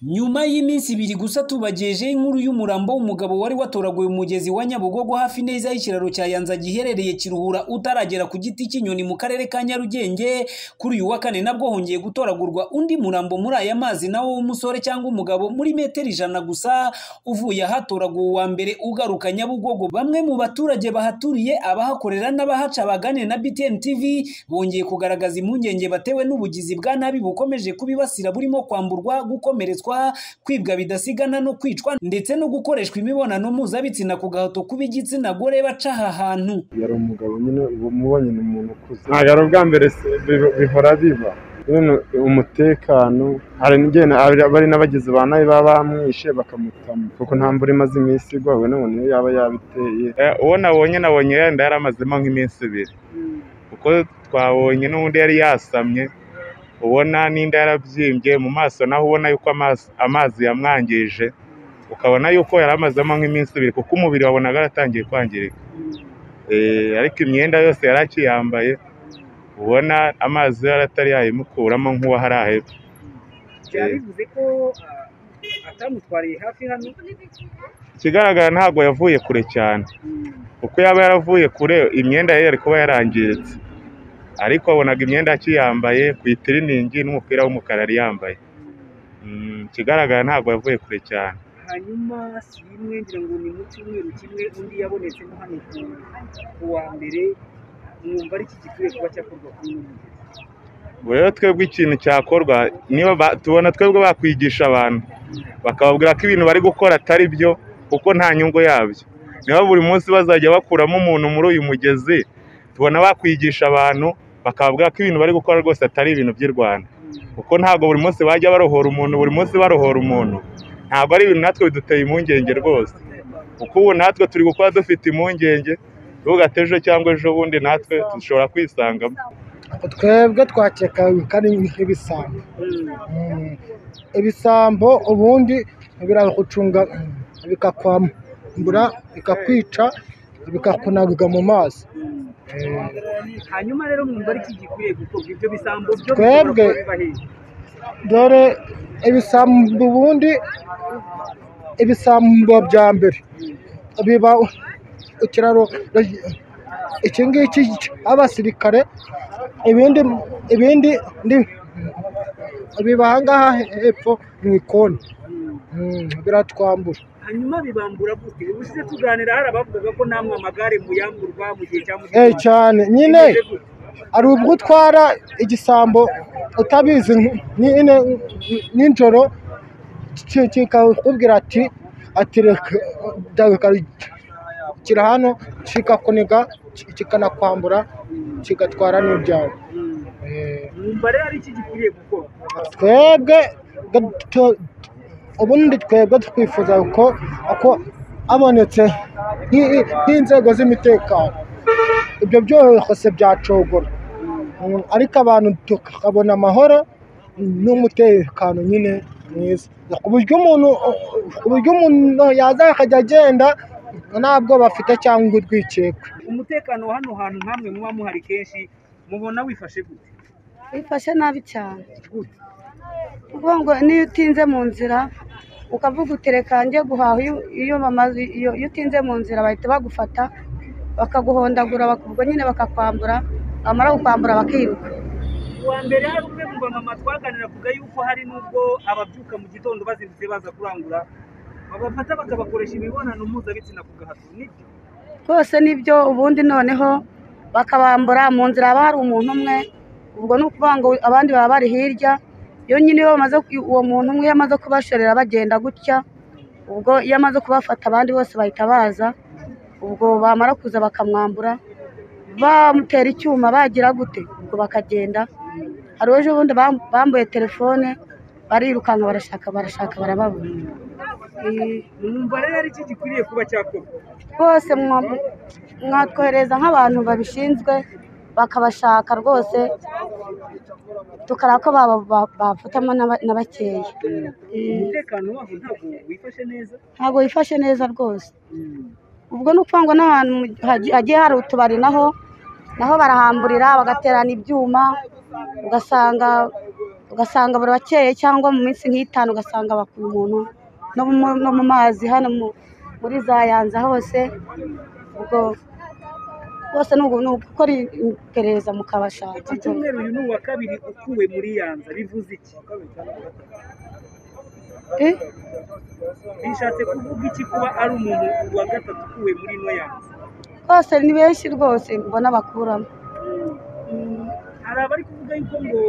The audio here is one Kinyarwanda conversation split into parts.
Nyuma y'iminsi ibiri gusa tubagejejeho inkuru y'umurambo w'umugabo wari watoraguye umugezi wa Nyabugogo hafi neza y'ikiraro cya Yanza giherereye Kiruhura utaragera ku giti cy'inyoni mu karere ka Nyarugenge, kuri uyu wa kane nabwo hongeye gutoragurwa undi murambo muri aya mazi nawo w'umusore cyangwa umugabo muri metero ijana gusa, uvuye ahatoraguwe uwa mbere ugaruka Nyabugogo. Bamwe mu baturage bahaturiye, abahakorera n'abahaca bagane na BTN TV, bongeye kugaragaza impungenge batewe n'ubugizi bwa nabi bukomeje kubibasira burimo kwamburwa, gukomeretswa kwibwa bidasigana no kwicwa ndetse no gukoreshwa imibonano mpuzabitsina ku gahato kub'igitsina gore baca aha hantu yari umugabo nyine uba umubonye ni umuntu ukuze ntabwo ari ubwa mbere se, bi- bihora biba nyine umutekano hari n'igihe na- hari bari n'abagizi ba nabi baba bamwishe bakamutama kuko nta mvura imaze iminsi igwa we nabona iyo yaba yabiteye Eh, uwo nabonye nabonye yenda yaramazemo nk'iminsi ibiri kuko twabonye n'undi yari yasamye ubona n'inda yarabyimbye mu maso naho ubona yuko amazi, amazi yamwangije ukabona yuko yaramazemo nk'iminsi ibiri kuko umubiri wabonaga yaratangiye kwangirika Eh, ariko imyenda yose yari akiyambaye ubona amazi yo yari atari yayimukuramo nk'uwahari ahepfo byaba bivuze ko ah, atamutwariye hafi hano ikigaragara ntabwo yavuye kure cyane kuko yaba yaravuye kure imyenda ye yari kuba yarangiritse ariko wabonaga imyenda akiyambaye ku itiriningi n'umupira w'umukara yari yambaye Mm, ikigaragara ntabwo yavuye kure cyane hanyuma si imwe ngira ngo ni mu cyumweru kimwe undi yabonetse no hano ku- ku wa mbere mwumva ari iki gikwiye kuba cyakorwa kuri uno mugezi Ubwo rero twebwe ikintu cyakorwa niba ba- tubona twebwe bakwigisha abantu bakababwira ko ibintu bari gukora atari byo kuko nta nyungu yabyo niba buri munsi bazajya bakuramo umuntu muri uyu mugezi tubona bakwigisha abantu bakababwira ko ibintu bari gukora rwose atari ibintu by'i rwanda kuko ntabwo buri munsi bajya barohora umuntu buri munsi barohora umuntu ntabwo ari ibintu natwe biduteye impungenge rwose kuko ubu natwe turi gukora dufite impungenge tuvuga ejo cyangwa ejo bundi natwe dushobora kwisangamo twebwe twakekaga ko ari nk'ibisambo Mm. ibisambo ubundi biragucunga mm, bikakwambura bikakwica bikakunaga mu maso Eh, hanyuma rero mwumva ari iki gikwiye gukorwa ibyo bisambo byo Twebwe- bishobora kuba bibahenda dore ibisambo ubundi ibisambo bya mbere biba ikiraro iki ngiki cy'abasirikare ibindi ibindi ndi- biba aha ngaha hepfo mu ikoni Mm, biratwambura hanyuma bibambura gute ubushize tuganira hari abavugaga ko namwe amagare muyamburwa mu gihe cya mu Eh, cyane nyine Bimeze gute? hari ubwo utwara igisambo utabizi nyine nijoro ki- kikakubwira ati ati reka kira hano kikakuniga ki- kikanakwambura kigatwara n'ibyawe Eh, mwumva rero ari iki gikwiriye gukorwa twebwe gato- ubundi twebwe twifuza ko ko abonetse nk'i- nk'inzego z'umutekano ibyo byose byacogora Mm, ariko abantu tukabona amahoro n'umutekano nyine mwiza ku buryo umuntu ku buryo umuntu yaza akajya agenda nta bwoba afite cyangwa urwikekwe umutekano wa hano hantu nkamwe muba muhari kenshi mubona wifashe gute bifashe nabi cyane kuko ngo n'iyo utinze mu nzira ukavuga utereka njye guhaha iyo- iyo bamaze iyo iyo utinze mu nzira bahita bagufata bakaguhondagura bak- ubwo nyine bakakwambura bamara kukwambura bakiruka uwa mbere hari umwe mu bamama twaganira avuga yuko hari n'ubwo ababyuka mu gitondo bazindutse baza kurangura babafata bakabakoresha imibonano mpuzabitsina ku gahato nibyo rwose nibyo ubundi noneho bakabambura mu nzira haba hari umuntu umwe ubwo ni ukuvuga ngo abandi baba bari hirya iyo nyine iyo bamaze ku- uwo muntu umwe iyo amaze kubashorera bagenda gutya ubwo iyo amaze kubafata abandi bose bahita baza ubwo bamara kuza bakamwambura bamutera icyuma bagira gute ubwo bakagenda hari ejo bundi bam- bambuye telefone barirukanka barashaka barashaka barababura Eh, mwumva rero ari iki gikwiriye kuba cyakorwa rwose mwa- mwatwohereza nk'abantu babishinzwe bakabashaka rwose tukareba ko baba- ba- bafatamo n'aba- na bakeya Eh, umutekano waho ntabwo wifashe neza ntabwo wifashe neza rwose ubwo ni ukuvuga ngo n'ahantu mu- hagi- hagiye hari utubari naho naho barahamburira bagaterana ibyuma ugasanga ugasanga barakeye cyangwa mu minsi nk'itanu ugasanga bakuye umuntu no mu, no mu mazi hano mu- muri za yanza hose ubwo rwose ni ugu- ni ugukora iperereza mukabashaka iki cyumweru uyu ni uwa kabiri ukuwe muri yanza bivuze iki Eh? bishatse kuvuga iki kuba ari umuntu wa gatatu ukuwe muri ino yanza rwose ni benshi rwose mbona bakuramo Mm. hari abari kuvuga yuko ngo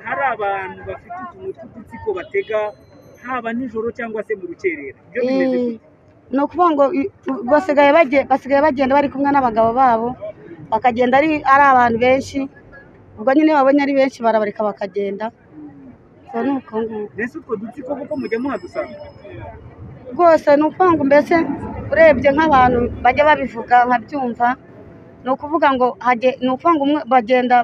hari abantu bafite utuntu tw'udutsiko batega haba nijoro cyangwa se mu rukerera ibyo bimeze Eh, gute ni ukuvuga ngo i- basigaye baje- basigaye bagenda bari kumwe n'abagabo babo bakagenda ari ari abantu benshi ubwo nyine babonye ari benshi barabareka bakagenda ubwo ni uko nguko mbese utwo dutsiko kuko mujya muhadusanga rwose ni ukuvuga ngo mbese urebye nk'abantu bajya babivuga nkabyumva ni ukuvuga ngo hage- ni ukuvuga ngo umwe bagenda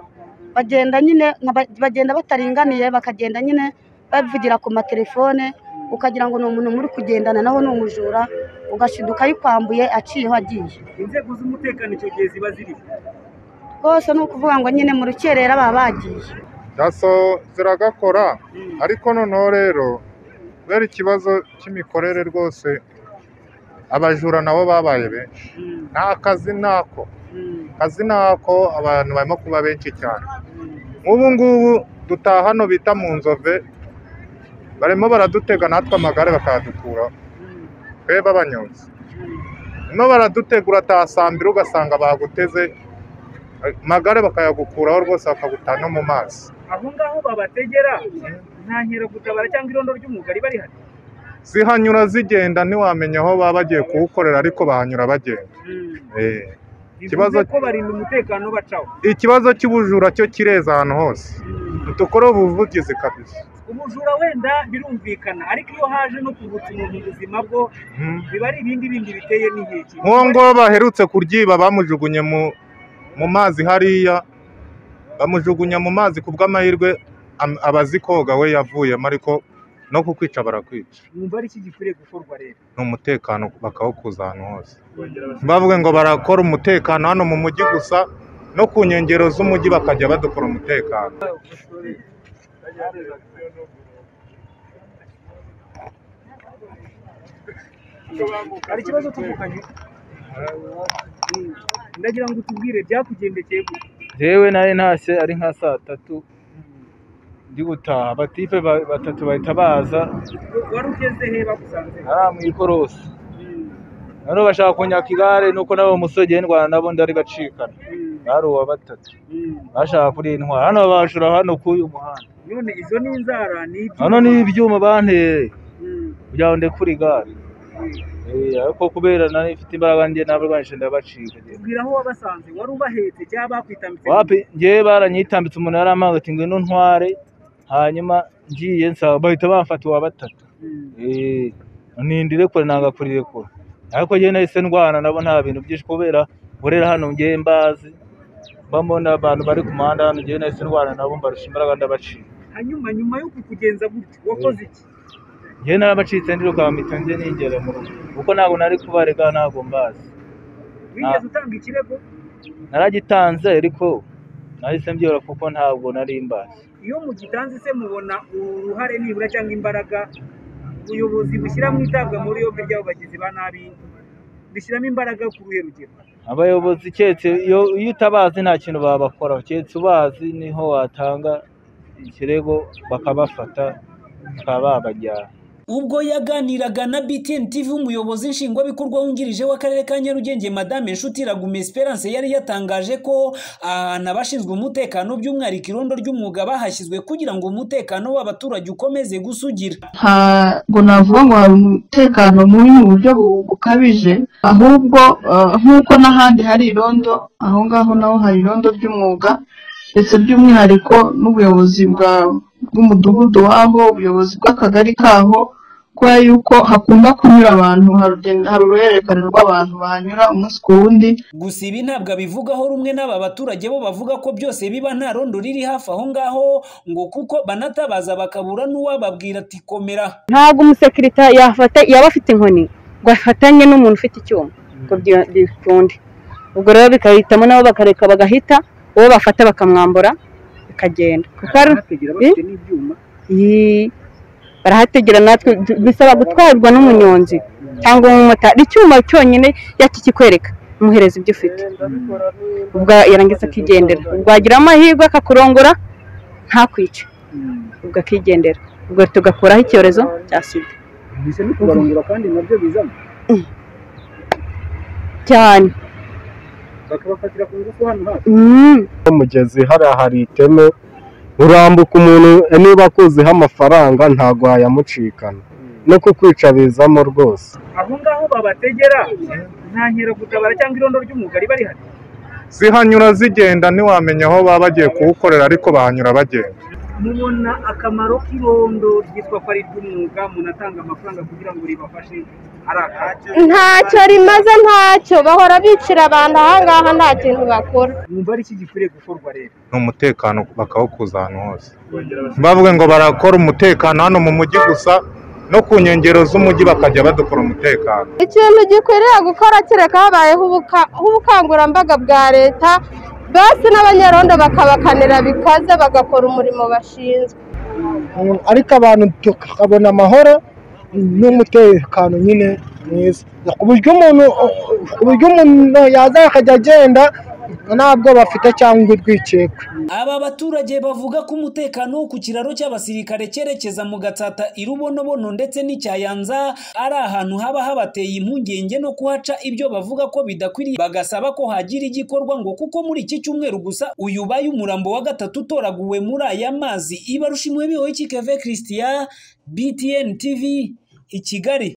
bagenda nyine nka ba- bagenda bataringaniye bakagenda nyine bavugira ku matelefone ukagira ngo ni umuntu muri kugendana naho ni umujura ugashiduka ayikwambuye aciyeho agiye inzego z'umutekano icyo gihe ziba ziriho rwose ni ukuvuga ngo nyine mu rukerera baba bagiye daso ziragakora ariko noneho rero kubera ikibazo cy'imikorere rwose abajura nabo babaye benshi nta kazi ntako kazi ntako abantu barimo kuba benshi cyane nk'ubu ngubu dutaha hano bita mu nzove barimo baradutega natwe amagare bakayadukuraho twe b'abanyonzi barimo baradutega urataha saa mbiri ugasanga baguteze amagare bakayagukuraho rwose bakagutana no mu mazi aho ngaho babategera nta nkeragutabara cyangwa irondo ry'umwuga riba rihari zihanyura zigenda ntiwamenya aho baba bagiye kuwukorera ariko bahanyura bagenda Eh. bivuze Ikibazo- ko barinda umutekano bacaho ikibazo cy'ubujura cyo kireza ahantu hose dukore ubuvugizi kabisa ubujura wenda birumvikana ariko iyo haje no kuvutsa umuntu ubuzima bwo Mm. biba ari ibindi bindi biteye n'inkeke nk'uwo ngwo baherutse kuryiba bamujugunye mu mu mazi hariya bamujugunya mu mazi ku bw'amahirwe am- abazi koga we yavuyemo ariko no kukwica barakwica mwumva ari iki gikwiriye gukorwa rero ni umutekano bakawukuza ahantu hose bavuga ngo barakora umutekano hano mu mujyi gusa no ku nkengero z'umujyi bakajya badukora umutekano hari ikibazo tuvukanye Mm. ndagira ngo utubwire byakugendekeye gute yewe nari ntashye ari nka saa tatu ndi gutaha abatipe ba- batatu bahita baza wari ugeze he bagusanze ari mu ikorosi noneho bashaka kunyaka igare nuko nabo umusore ndwana nabo ndarigacikana bari uwa batatu bashaka kurintwara hano bashura hano k'uyu muhanda none izo ni inzara ni ibyo hano ni ibyuma bantereye kugira ngo ndekure igare Eh, ariko kubera nari mfite imbaraga njye ntabwo rwanishe ndabacika tubwira aho wabasanze wari ubahetse cyangwa bakwitambitse wapi njyewe baranyitambitse umunara mpanga ati ngwino ntware hanyuma ngiye nsaba bahita bamfata uwa batatu Eh, nindire kure nanga kurirekura ariko njye nahise ndwana nabo nta bintu byinshi kubera burera hano njyewe mbazi mbamo n'abantu bari ku muhanda hano njyewe nahise ndwana nabo mbarusha imbaraga ndabacika hanyuma nyuma yo kukugenza gutyo wakoze iki njyewe narabacitse ndiruka mpita njye nigera mu rugo kuko ntabwo nari kubarega ntabwo mbazi wigeze utanga ikirego naragitanze ariko nahise mbyihora kuko ntabwo nari mbazi iyo mugitanze se mubona uruhare nibura cyangwa imbaraga ubuyobozi bushyira mu itabwa muri yombi ry'abagizi ba nabi bishyiramo imbaraga ku ruhe rugero abayobozi keretse iyo iyo utabazi nta kintu babakoraho keretse ubazi niho watanga ikirego bakabafata bakaba babajyana ubwo yaganiraga na BTN TV umuyobozi nshingwabikorwa wungirije w'akarere ka Nyarugenge Madame Nshuti Ragume Esperance yari yatangaje ko ahantu abashinzwe umutekano by'umwihariko irondo ry'umwuga bahashyizwe kugira ngo umutekano w'abaturage ukomeze gusugira ntabwo navuga ngo hari umutekano mubi mu buryo bu- bukabije ahubwo eh, nk'uko n'ahandi hari irondo aho ngaho naho hari irondo ry'umwuga ndetse by'umwihariko n'ubuyobozi bwa- bw'umudugudu wabo ubuyobozi bw'akagari kaho kubera yuko hakunda kunyura abantu hari urugendo- hari uruhererekane rw'abantu bahanyura umunsi ku wundi gusa ibi ntabwo abivugaho rumwe n'aba baturage bo bavuga ko byose biba nta rondo riri hafi aho ngaho ngo kuko banatabaza bakabura n'uwababwira ati komera ntabwo umusekirita yafata yaba afite inkoni ngo afatanye n'umuntu ufite icyuma ngo byo- bikunde ubwo rero bikahitamo nabo bakareka bagahita uwo bafata bakamwambura bakagenda kuko hari ari abahategera bafite n'ibyuma Ii, barahategera natwe du- bisaba gutwarwa n'umunyonzi cyangwa umumotari icyuma cyonyine yakikikwereka umuhereza ibyo ufite ubwo yarangiza akigendera ubwo wagira amahirwe akakurongora ntakwice ubwo akigendera ubwo tugakuraho icyorezo cya sida bisa no kubarongora kandi nabyo bizamo cyane bakabafatira ku ngufu hano hafi Mm. umugezi hariya hari iteme urambuka umuntu niba akuziho amafaranga ntabwo wayamucikana no kukwicabizamo rwose aho ngaho babategera nta gutabara cyangwa irondo ry'umwuga riba rihari zihanyura zigenda ntiwamenya aho baba bagiye kuwukorera ariko bahanyura bagenda mubona akamaro k'irondo ryitwa ko ari ry'umwuga umuntu atanga amafaranga kugira ngo ribafashe ari akacu ntacyo rimaze ntacyo bahora bicira abantu ahangaha nta kintu bakora mwumva ari iki gikwiriye gukorwa rero ni umutekano bakawukuza ahantu hose bavuga ngo barakora umutekano hano mu mujyi gusa no ku nkengero z'umujyi bakajya badukora umutekano ikintu gikwiriye gukora kereka habayeho ubuka- ubukangurambaga bwa leta basi n'abanyarondo bakabakanira bikaze bagakora umurimo bashinzwe Mm, ariko abantu tukabona amahoro n'umutekano nyine mwiza ku buryo umuntu ku buryo umuntu yaza akajya agenda ntabwo bafite cyangwa urwikekwe Aba baturage bavuga ko umutekano wo ku kiraro cy'abasirikare cyerekeza mu Gatsata irubonobono ndetse n'icyayanza ari ahantu haba habateye impungenge no kuhaca ibyo bavuga ko bidakwiriye bagasaba ko hagira igikorwa ngo kuko muri iki cyumweru gusa uyu baye umurambo wa gatatu utoraguwe muri aya mazi ibarushimwe bihoye Keve Christian BTN TV i Kigali